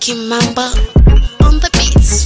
Kimamba on the beats.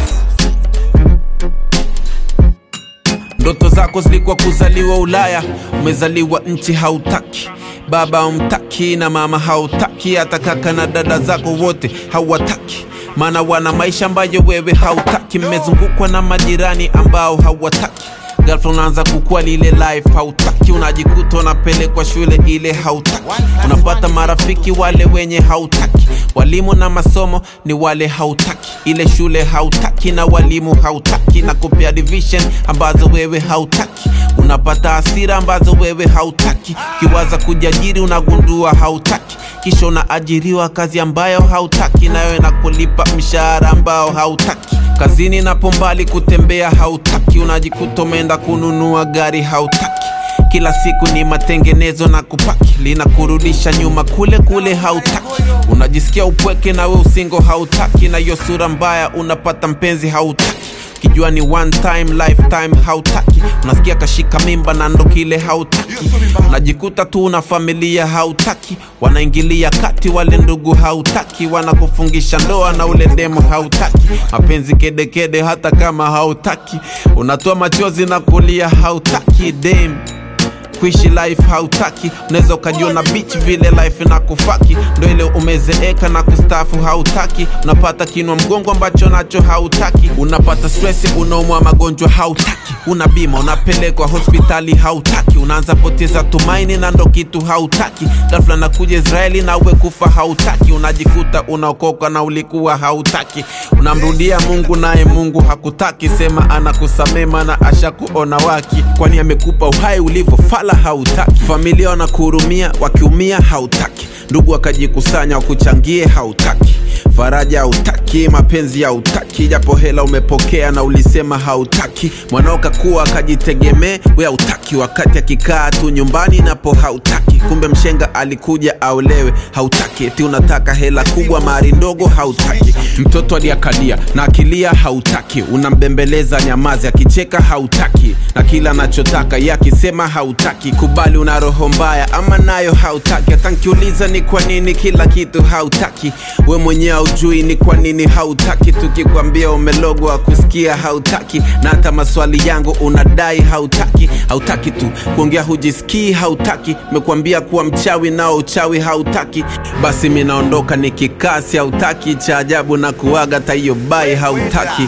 Ndoto zako zilikuwa kuzaliwa Ulaya, umezaliwa nchi hautaki, baba umtaki na mama hautaki, hata kaka na dada zako wote hawataki, maana wana maisha ambayo wewe hautaki. Mmezungukwa na majirani ambao hawataki ghafla unaanza kukua lile life hautaki, unajikuta unapelekwa shule ile hautaki, unapata marafiki wale wenye hautaki, walimu na masomo ni wale hautaki, ile shule hautaki na walimu hautaki, na kupea division ambazo wewe hautaki, unapata hasira ambazo wewe hautaki, ukiwaza kujiajiri unagundua hautaki kisha unaajiriwa kazi ambayo hautaki, nayo inakulipa mshahara ambao hautaki. Kazini napo mbali kutembea hautaki, unajikuta umeenda kununua gari hautaki. Kila siku ni matengenezo na kupaki, linakurudisha nyuma kule kule hautaki. Unajisikia upweke na we usingo hautaki, na hiyo sura mbaya unapata mpenzi hautaki kijua ni one time lifetime hautaki unasikia kashika mimba na ndo kile hautaki unajikuta tu una familia hautaki wanaingilia kati wale ndugu hautaki wanakufungisha ndoa na ule demo hautaki mapenzi kedekede hata kama hautaki unatoa machozi na kulia hautaki dem kuishi life hautaki unaweza ukajiona beach vile life na kufaki ndo ile umezeeka na kustafu hautaki unapata kinwa mgongo ambacho nacho hautaki unapata stresi unaumwa magonjwa hautaki una bima unapelekwa hospitali hautaki unaanza poteza tumaini na ndo kitu hautaki ghafla nakuja israeli na uwe kufa hautaki unajikuta unaokoka na ulikuwa hautaki unamrudia mungu naye mungu hakutaki sema anakusamee mana ashakuona waki kwani amekupa uhai ulivyofala hautaki familia wanakuhurumia wakiumia hautaki ndugu wakajikusanya wakuchangie hautaki faraja hautaki mapenzi hautaki japo hela umepokea na ulisema hautaki mwanao kakuwa akajitegemee we hautaki wakati akikaa tu nyumbani napo hautaki kumbe mshenga alikuja aolewe hautaki eti unataka hela kubwa mari ndogo hautaki mtoto aliakalia na akilia hautaki unambembeleza nyamazi akicheka hautaki na kila anachotaka ye akisema hautaki kubali una roho mbaya ama nayo hautaki hata nkiuliza ni kwa nini kila kitu hautaki we mwenyewe haujui ni kwa nini hautaki tukikwambia umelogwa kusikia hautaki na hata maswali yangu unadai hautaki hautaki tu kuongea hujisikii hautaki mekwambia kuwa mchawi nao uchawi hautaki basi minaondoka nikikasi hautaki cha ajabu na kuaga taiyo bai hautaki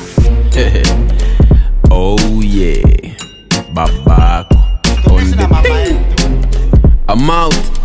oh yeah babako on the thing. I'm out